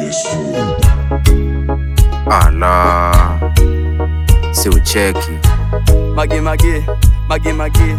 Ala, si ucheki Mage mage, mage mage.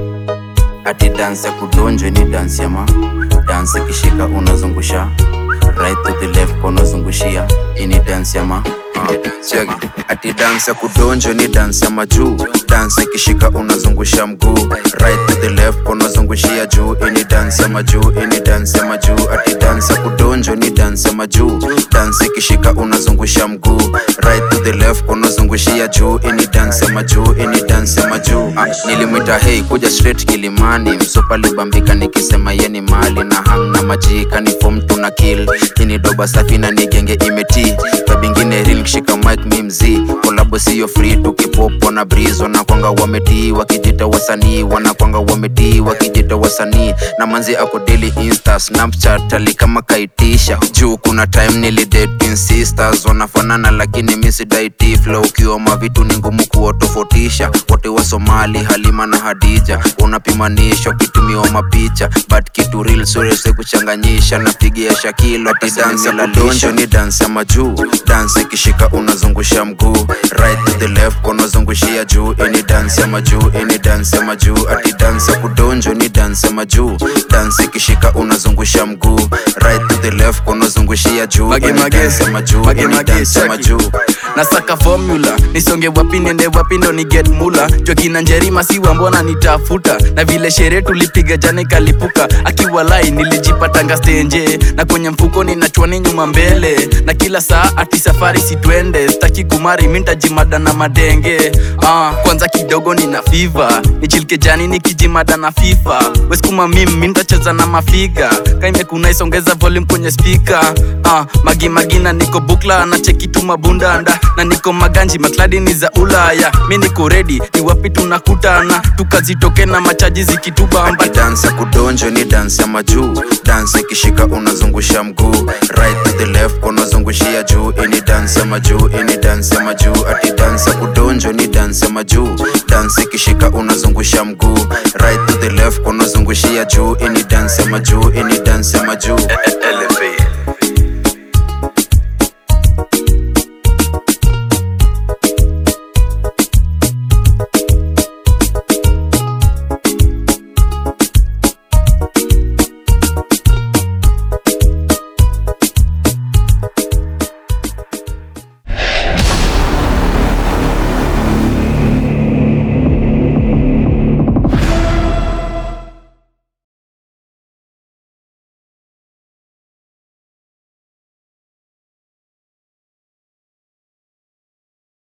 ati dansi ya kudonjwa ni dansi ya ma dansi kishika unazungusha right to the left unazungushia ini dansi ya ma Check. ati dansi ya kudonjwa ni dansi ya majuu dansi ikishika unazungusha mguu right to the left unazungushia juu ini dansi ya majuu ini dansi ya majuu ati dansi ya kudonjwa ni dansi ya majuu dansi ikishika unazungusha mguu right to the left unazungushia juu ini dansi ya majuu ini dansi ya majuu ah, nilimwita hei kuja straight kilimani msupa libambika nikisema yeni mali na hang na majika ni fom tuna kill ini doba safi na nigenge imeti babingine real kishika mic mi mzii kolabo siyo free tukipopo na breeze wanakwanga wametii wakijita wasanii wanakwanga wametii wakijita wasanii na manzi ako daily insta snapchat ali kama kaitisha juu kuna time nilidating sisters wanafanana lakini misidaiti flow ukiwa mavitu ni ngumu kuwatofautisha wote wa somali halima na hadija unapimanisha ukitumiwa mapicha but kitu real surese kuchanganyisha napigia shakilo ati dansi ya kudonjo ni dansi ya majuu dansi ikishika unazungusha mguu right to the left unazungushia juu ini dansi ya majuu ini dansi ya majuu ati dansi ya kudonjo ni dansi ya majuu dansi ikishika unazungusha mguu right to the left unazungushia juu Mage, ini mage. dansi ya majuu Mage, ini mage, dansi ya cheki. majuu nasaka formula nisonge wapi niende wapi ndo ni get mula jokina njerima siwa mbona nitafuta na vile sherehe tulipiga jana ikalipuka akiwa lai nilijipatanga stenje na kwenye mfuko ninachwani nyuma mbele na kila saa ati safari sitwende staki kumari mintajimada na madenge ah, kwanza kidogo nina fiva nichilike jani nikijimada na fifa weskuma mim mintacheza na mafiga kaimekuna isongeza volume kwenye spika ah, magi magina niko bukla na chekitu mabundanda na niko maganji makladi ni za ulaya mi niko redi ni wapi tunakutana tukazitoke na machaji zikitubamba ati dansi ya kudonjo ni dansi ya majuu dansi ikishika unazungusha mguu right to the left unazungushia juu ini dansi ya majuu ini dansi ya majuu ati dansi ya kudonjo ni dansi ya majuu dansi ikishika unazungusha mguu right to the left unazungushia juu ini dansi ya majuu ini dansi ya majuu elevate